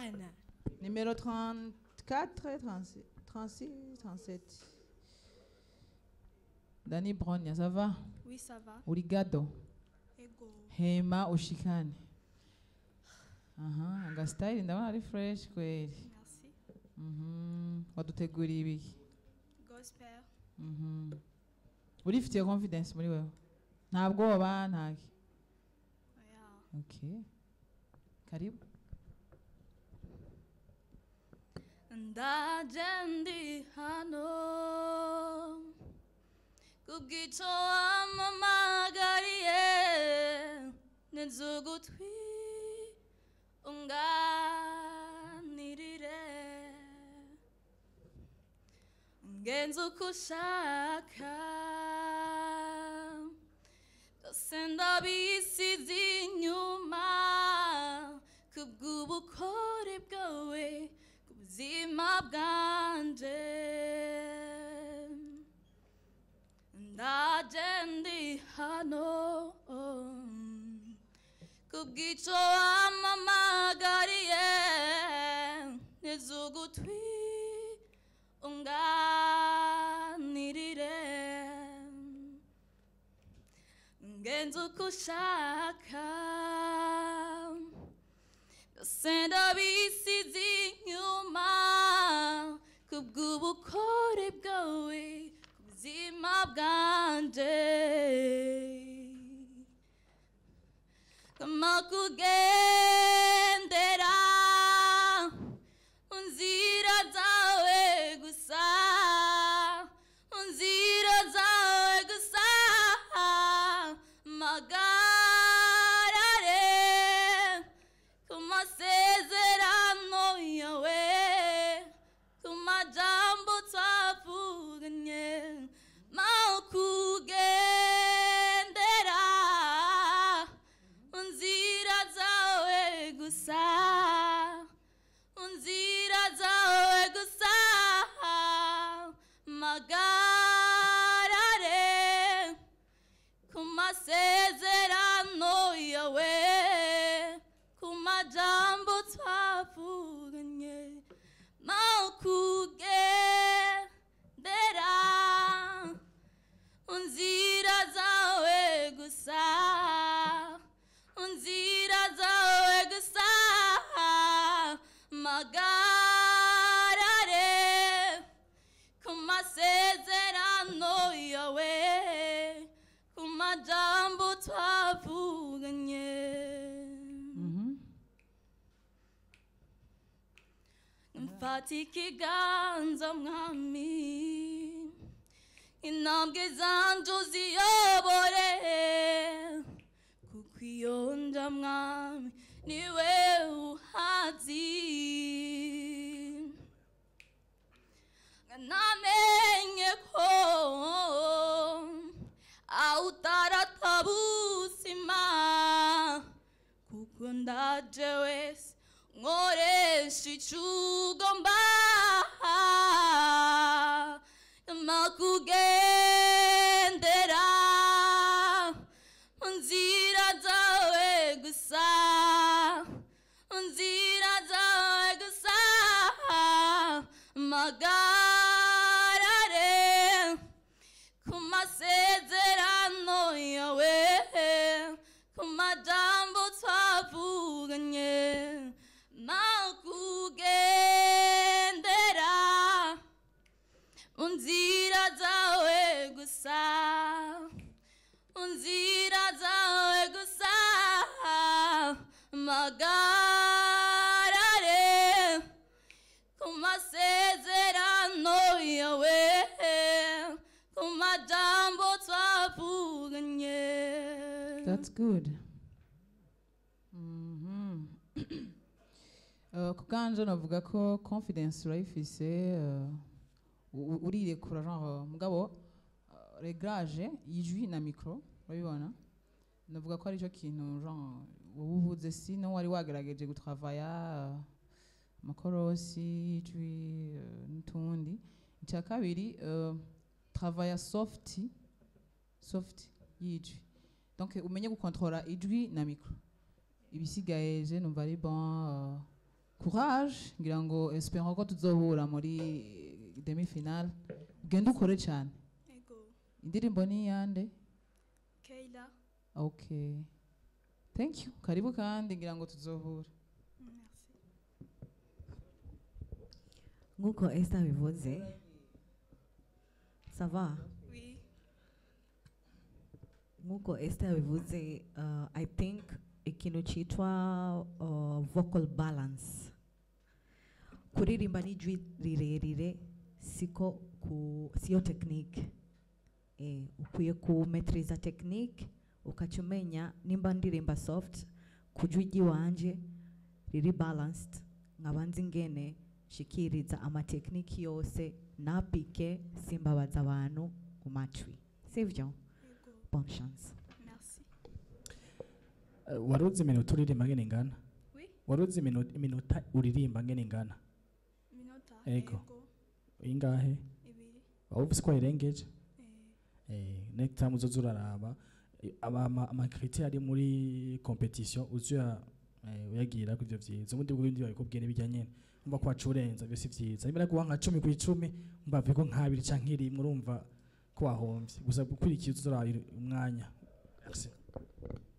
Amen. Numéro 34, 36, 36, 37. Dani Bronya, ça va? Oui, ça va. Obrigado. Ego. Hema ushikane. Aha, anga style ndabona ari fresh kweli. Merci. Mhm. Waduteguriye ibiki? Gospel. Mhm. Urifitiye confidence muri wewe? Nta bwoba ntaki. Yeah. Okay. Karibu. ndaje ndi hano kubw'icyo wampamagariye neza ugutwi unganirire ungenze uko ushaka byose ndabisize inyuma kubw'ubukore bwawe ku buzima bwanje ndaje ndi hano kubw'icyo wampamagariye neza ugutwi unganirire ngenze uko ushaka byose ndabisize inyuma kubw'ubukore bwawe ku buzima bwanje kama kugendera mu nzira zawe gusa mu nzira zawe gusa magarare ku masezerano yawe ku majambo twavuganye makugendera mu nzira zawe gusa mu nzira zawe gusa magarare ku masezerano yawe ku majambo twavuganye makugendera unzira zawe gusa unzira zawe gusa magarare ku masezerano yawe ku majambo twavuganye Mhm. mfata ikiganza mwami intambwe zanje uziyobore kuko iyo nja mwami niwe uhazi namenye ko awutaratabuzima kuko ndaje wese nkoresha icyo ugomba makugendera mu nzira zawe gusa mu nzira zawe gusa magarare ku masezerano yawe ku majambo twavuganye makugendera mu nzira zawe gusa mu nzira zawe gusa magarare ku masezerano yawe ku majambo twavuganye That's good. Mhm. Uh, ku kanje navuga ko confidence urayifise uh, u- u- urirekura genre mugabo uh, reglage y'ijwi na micro urabibona navuga ko aricyo kintu genre wowe uvuze sino wari wagerageje gutravaya uh, amakorosi y'ijwi uh, n'utundi icya kabiri uh, travaya soft soft y'ijwi donc umenye gukontorora ijwi na micro ibisigaye je numva ari bon uh, courage ngira ngo espérons ko tuzohura muri demi finale ugende ukore cyane Ego. indirimbo ni iyande Keila. okay thank you karibu kandi ngira ngo tuzohura Merci. nk'uko Esther bivuze sava Oui. nk'uko Esther bivuze uh, I think ikintu cyitwa uh, vocal balance kuririmba n'ijwi rirerire siko ku siyo technique eh, ukwiye kumetriza technique ukaca umenya nimba ndirimba soft ku jwi ry'iwanje riri balanced nkaba nzi ingene shikiriza amatekiniki yose napike simbabaza abantu mu matwi sivyo Ego. bonne chance Merci. Eh, wari uzi iminota uririmba ngene ingana Oui. wari uzi iminu- iminota uririmba ngene ingana Minota. Ego. ingahe Ibiri. waba ufise ko wayirengeje Eh, Eh, next time uzoza uraraba eh, aba- ama- amakriteri ari muri competition uzuya uyagira ku ivyo vyiza ubundi bw'ibindi babikubwiye n'ibijya nyene umva ko waca urenza byo si vyiza niba naguha nka cumi ku icumi umva ko nk'abiri canke rimwe urumva ko wahomvye gusa gukurikiza uzoraba umwanya Merci.